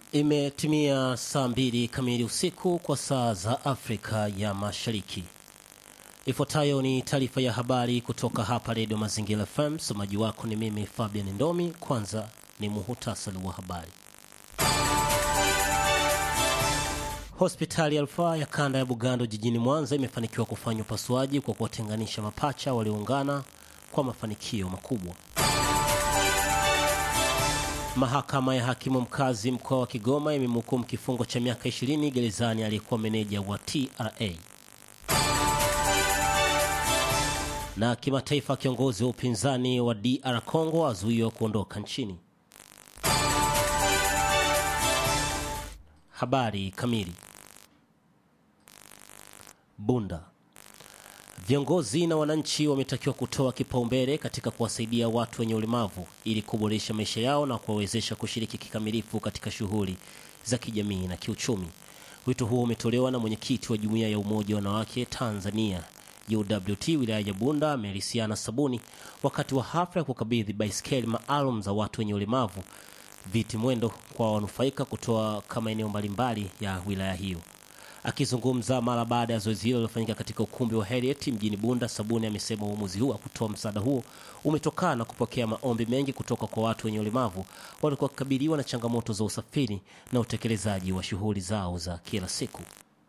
Imetimia saa mbili kamili usiku kwa saa za Afrika ya Mashariki. Ifuatayo ni taarifa ya habari kutoka hapa Redio Mazingira FM. Msomaji wako ni mimi Fabian Ndomi. Kwanza ni muhutasari wa habari. Hospitali ya rufaa ya kanda ya Bugando jijini Mwanza imefanikiwa kufanya upasuaji kwa kuwatenganisha mapacha walioungana kwa mafanikio makubwa. Mahakama ya hakimu mkazi mkoa wa Kigoma imemhukumu kifungo cha miaka 20 gerezani aliyekuwa meneja wa TRA. Na kimataifa, kiongozi wa upinzani wa DR Congo azuiwa kuondoka nchini. Habari kamili. Bunda. Viongozi na wananchi wametakiwa kutoa kipaumbele katika kuwasaidia watu wenye ulemavu ili kuboresha maisha yao na kuwawezesha kushiriki kikamilifu katika shughuli za kijamii na kiuchumi. Wito huo umetolewa na mwenyekiti wa Jumuiya ya Umoja wa Wanawake Tanzania UWT wilaya ya Bunda Melisiana Sabuni wakati wa hafla ya kukabidhi baiskeli maalum za watu wenye ulemavu viti mwendo kwa wanufaika kutoka maeneo mbalimbali ya wilaya hiyo. Akizungumza mara baada ya zoezi hilo lilofanyika katika ukumbi wa Heriet mjini Bunda, Sabuni amesema uamuzi huu wa kutoa msaada huo umetokana na kupokea maombi mengi kutoka kwa watu wenye ulemavu walikuwa wakikabiliwa na changamoto za usafiri na utekelezaji wa shughuli zao za kila siku.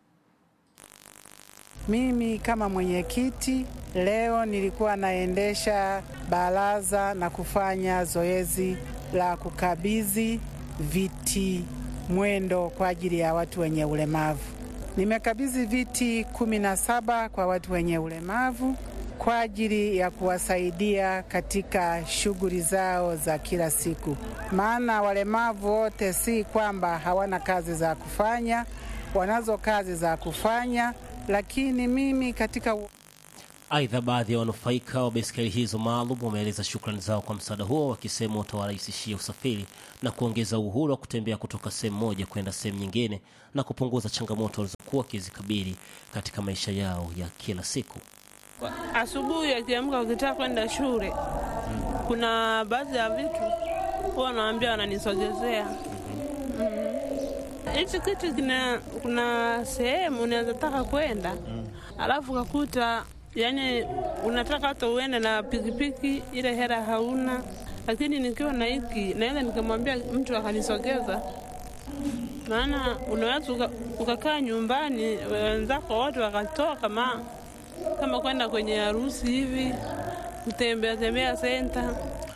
Mimi kama mwenyekiti leo nilikuwa naendesha baraza na kufanya zoezi la kukabidhi viti mwendo kwa ajili ya watu wenye ulemavu. Nimekabidhi viti kumi na saba kwa watu wenye ulemavu kwa ajili ya kuwasaidia katika shughuli zao za kila siku, maana walemavu wote si kwamba hawana kazi za kufanya, wanazo kazi za kufanya, lakini mimi katika Aidha, baadhi ya wanufaika wa baiskeli hizo maalum wameeleza shukrani zao kwa msaada huo, wakisema utawarahisishia usafiri na kuongeza uhuru wa kutembea kutoka sehemu moja kwenda sehemu nyingine na kupunguza changamoto walizokuwa wakizikabili katika maisha yao ya kila siku. Asubuhi akiamka ukitaka kwenda shule, kuna baadhi ya vitu huwa wanaambia wananisogezea hichi mm. kitu kina, kuna sehemu unaweza taka kwenda mm. alafu kakuta yani unataka hata uende na pikipiki, ile hela hauna, lakini nikiwa na hiki naweza nikamwambia mtu akanisogeza. Maana unaweza ukakaa nyumbani, wenzako wote wakatoka kama kama kwenda kwenye harusi hivi, kutembea tembea senta.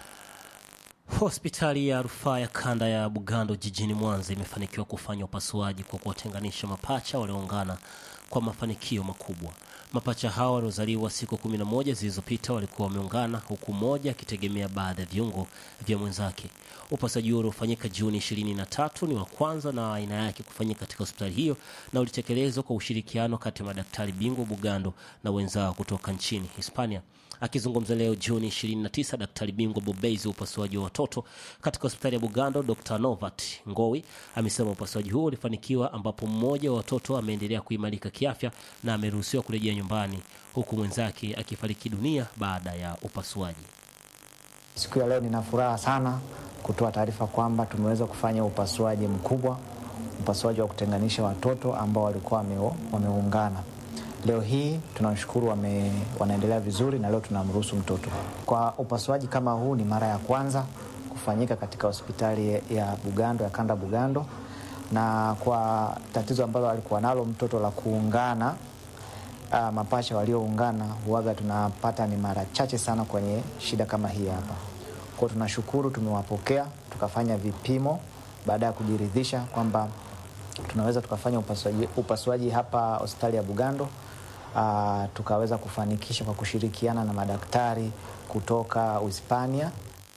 Hospitali ya rufaa ya kanda ya Bugando jijini Mwanza imefanikiwa kufanya upasuaji kwa kuwatenganisha mapacha walioungana kwa mafanikio makubwa. Mapacha hao waliozaliwa siku kumi na moja zilizopita walikuwa wameungana huku mmoja akitegemea baadhi ya viungo vya mwenzake. Upasuaji huo uliofanyika Juni ishirini na tatu ni wa kwanza na aina yake kufanyika katika hospitali hiyo na ulitekelezwa kwa ushirikiano kati ya madaktari bingwa Bugando na wenzao kutoka nchini Hispania. Akizungumza leo Juni 29, daktari bingwa bobezi wa upasuaji wa watoto katika hospitali ya Bugando, Dr Novat Ngowi amesema upasuaji huo ulifanikiwa, ambapo mmoja wa watoto ameendelea kuimarika kiafya na ameruhusiwa kurejea nyumbani, huku mwenzake akifariki dunia baada ya upasuaji. Siku ya leo nina furaha sana kutoa taarifa kwamba tumeweza kufanya upasuaji mkubwa, upasuaji wa kutenganisha watoto ambao walikuwa wameungana. Leo hii tunashukuru wame, wanaendelea vizuri na leo tunamruhusu mtoto. Kwa upasuaji kama huu ni mara ya kwanza kufanyika katika hospitali ya Bugando ya kanda Bugando, na kwa tatizo ambalo alikuwa nalo mtoto la kuungana uh, mapacha walioungana huwaga tunapata ni mara chache sana kwenye shida kama hii hapa. Kwa tunashukuru, tumewapokea tukafanya vipimo baada ya kujiridhisha kwamba tunaweza tukafanya upasuaji, upasuaji hapa hospitali ya Bugando. Uh, tukaweza kufanikisha kwa kushirikiana na madaktari kutoka Uhispania.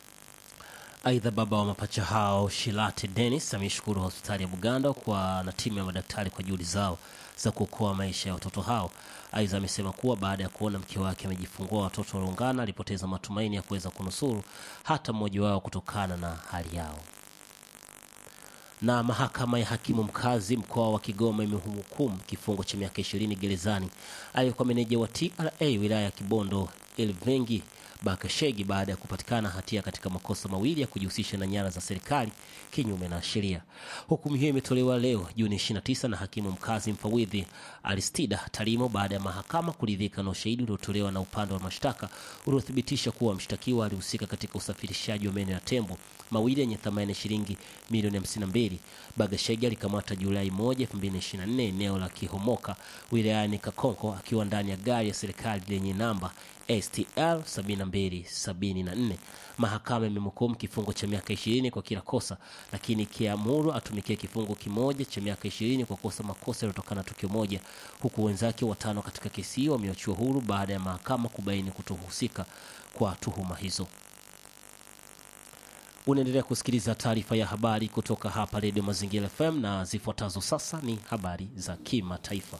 Aidha, baba wa mapacha hao Shilate Dennis ameshukuru hospitali ya Bugando kwa na timu ya madaktari kwa juhudi zao za kuokoa maisha ya watoto hao. Aidha, amesema kuwa baada ya kuona mke wake amejifungua watoto walioungana, alipoteza matumaini ya kuweza kunusuru hata mmoja wao kutokana na hali yao na mahakama ya hakimu mkazi mkoa wa Kigoma imemhukumu kifungo cha miaka ishirini gerezani aliyekuwa meneja wa TRA wilaya ya Kibondo Elvengi Bakashegi baada ya kupatikana hatia katika makosa mawili ya kujihusisha na nyara za serikali kinyume na sheria. Hukumu hiyo imetolewa leo Juni 29 na hakimu mkazi mfawidhi Aristida Tarimo baada ya mahakama kuridhika na ushahidi uliotolewa na upande wa mashtaka uliothibitisha kuwa mshtakiwa alihusika katika usafirishaji wa meno ya tembo mawili yenye thamani ya shilingi milioni 52. Bagashegi alikamata Julai 1, 2024 eneo la Kihomoka wilayani Kakonko akiwa ndani ya gari ya serikali lenye namba STL 7274. Mahakama imemhukumu kifungo cha miaka 20 kwa kila kosa, lakini ikiamuru atumikie kifungo kimoja cha miaka 20 kwa kosa makosa yaliyotokana na tukio moja, huku wenzake watano katika kesi hiyo wameachiwa huru baada ya mahakama kubaini kutohusika kwa tuhuma hizo. Unaendelea kusikiliza taarifa ya habari kutoka hapa Redio Mazingira FM na zifuatazo sasa ni habari za kimataifa.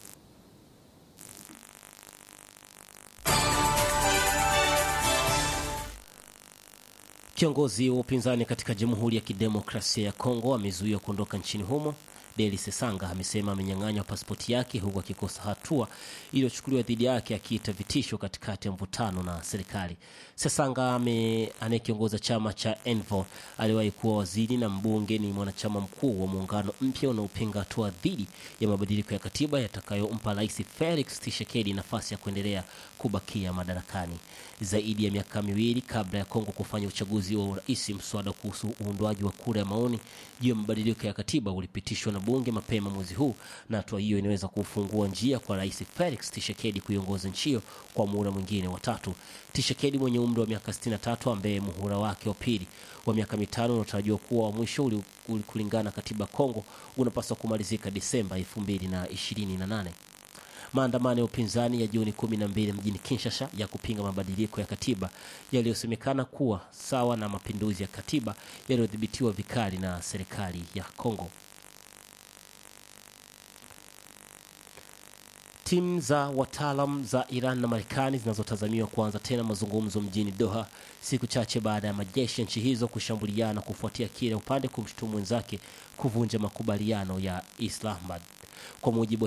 Kiongozi wa upinzani katika Jamhuri ya Kidemokrasia ya Kongo amezuiwa kuondoka nchini humo. Deli Sesanga amesema amenyang'anywa pasipoti yake huku akikosa hatua iliyochukuliwa dhidi yake akiita vitisho katikati ya mvutano na serikali. Sesanga anayekiongoza chama cha Envo aliwahi kuwa waziri na mbunge, ni mwanachama mkuu wa muungano mpya unaopinga hatua dhidi ya mabadiliko ya katiba yatakayompa Rais Felix Tshisekedi nafasi ya kuendelea kubakia madarakani zaidi ya miaka miwili kabla ya Kongo kufanya uchaguzi wa urais. Mswada kuhusu uundwaji wa kura ya maoni juu ya mabadiliko ya katiba ulipitishwa na bunge mapema mwezi huu, na hatua hiyo inaweza kufungua njia kwa Rais Felix Tshisekedi kuiongoza nchi hiyo kwa muhula mwingine wa tatu. Tshisekedi mwenye umri wa miaka 63 ambaye muhula wake wa pili wa miaka mitano unatarajiwa kuwa wa mwisho uli, uli kulingana katiba Kongo unapaswa kumalizika Disemba 2028. Maandamano ya upinzani ya Juni kumi na mbili mjini Kinshasa ya kupinga mabadiliko ya katiba yaliyosemekana kuwa sawa na mapinduzi ya katiba yaliyodhibitiwa vikali na serikali ya Kongo. Timu za wataalam za Iran na Marekani zinazotazamiwa kuanza tena mazungumzo mjini Doha siku chache baada ya majeshi ya nchi hizo kushambuliana kufuatia kile upande kumshutumu wenzake kuvunja makubaliano ya Islamabad. Kwa mujibu